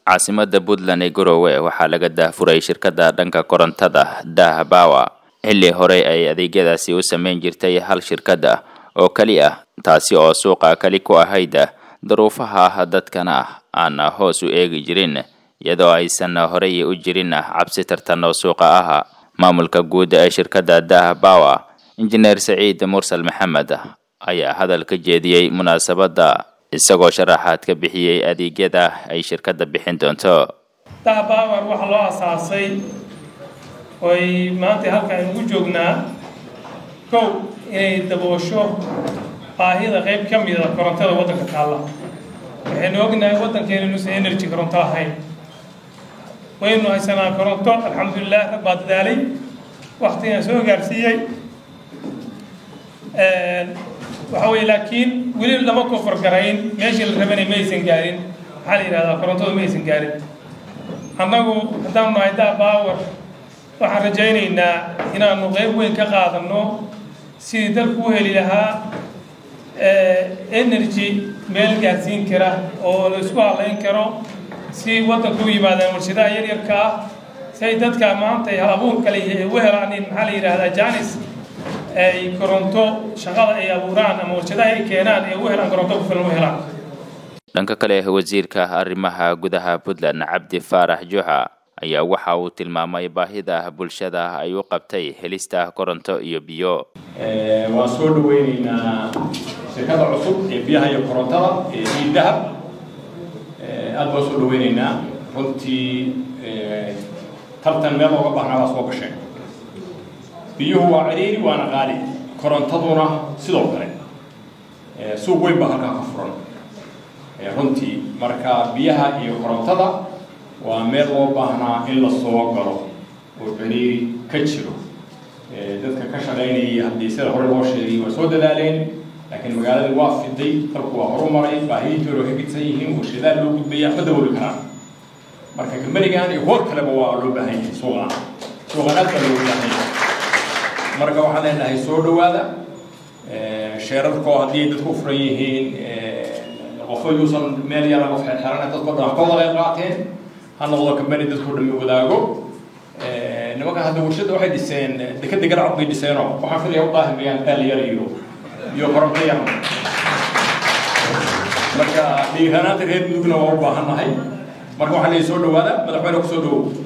caasimada puntland ee garowe waxaa laga daahfuray shirkadda dhanka korontada dah bawa xilli horey ay adeegyadaasi u sameyn jirtay hal shirkad ah oo keli ah taasi oo suuqa keli ku ahayd daruufaha dadkana aan hoos u eegi jirin iyadoo aysan horey u jirin cabsi tartan oo suuqa ah maamulka guud ee shirkadda dah bawa injineer saciid mursal maxamed ayaa hadal ka jeediyey munaasabadda isagoo sharaxaad ka bixiyey adeegyada ay shirkadda bixin doonto dahbawar waxaa loo asaasay oy maanta halkaan ugu joognaa kow inay daboosho baahida qayb ka mida korontada waddanka taalla waxaynu ognahay waddankeena inuusan energy koronto ahayn waynu haysanaa koronto alxamdulilah rag baa dadaalay waktigaan soo gaarsiiyey waxa weye laakiin weli lama kofargarayn meeshii la rabanay ma aysan gaarin maxaa la yidhahdaa korontadu ma aysan gaarin annagu haddaanu nahay daa baawar waxaan rajaynaynaa inaanu qayb weyn ka qaadano sidii dalku u heli lahaa energy meel gaarsiin kara oo la isku hadlayn karo si waddanka u yimaadaan warshadaha yaryarka ah si ay dadka maanta hal abuur kale u helaan in maxaa la yidhahdaa janis ay koronto shaqada ay abuuraan ama warshadaha ay keenaan ay u helaan koronto ku filan u helaan dhanka kale wasiirka arrimaha gudaha puntland cabdi faarax juxa ayaa waxa uu tilmaamay baahida bulshada ay u qabtay helista koronto iyo biyo waan soo dhaweyneynaa shirkada cusub ee biyaha iyo korontada ee iidahab aada baan soo dhaweyneynaa runtii tartan meel looga baahnaa baa soo gasheen biyuhu waa ciriiri waana qaali korontaduna sidoo kale suuq weyn baa halkaa ka furan runtii marka biyaha iyo korontada waa meel loo baahnaa in la soo galo oo ciriiri ka jiro dadka ka shaqaynayay haddii sida hore loo sheegay waa soo dadaaleen laakiin magaaladii waa fiday dalku waa horumaray baahiyiintoona way ka gidsan yihiin warshadaa loo gudbaya ma dabooli karaan marka kambanigan iyo kuwa kaleba waa loo baahan yahay suuqaan suuqaan aad baa loogu baahan yahay marka waxaan leenahay soo dhawaada sheerarkoo haddii dadku u furan yihiin qofo yuusan meel yara qof xeexeran dadko dhan ka wada qayb qaateen ha noqdo kambani dadku dhami wadaago nimankan hadda warshada waxay dhiseen dekada garacad bay dhiseenoo waxaan filaya u daahimayaan daal yar iyo iyo koronto yar marka dhiiranaanta reer mudugna waa u baahan nahay marka waxaa leeyahay soo dhawaada madaxweyne ku soo dhawow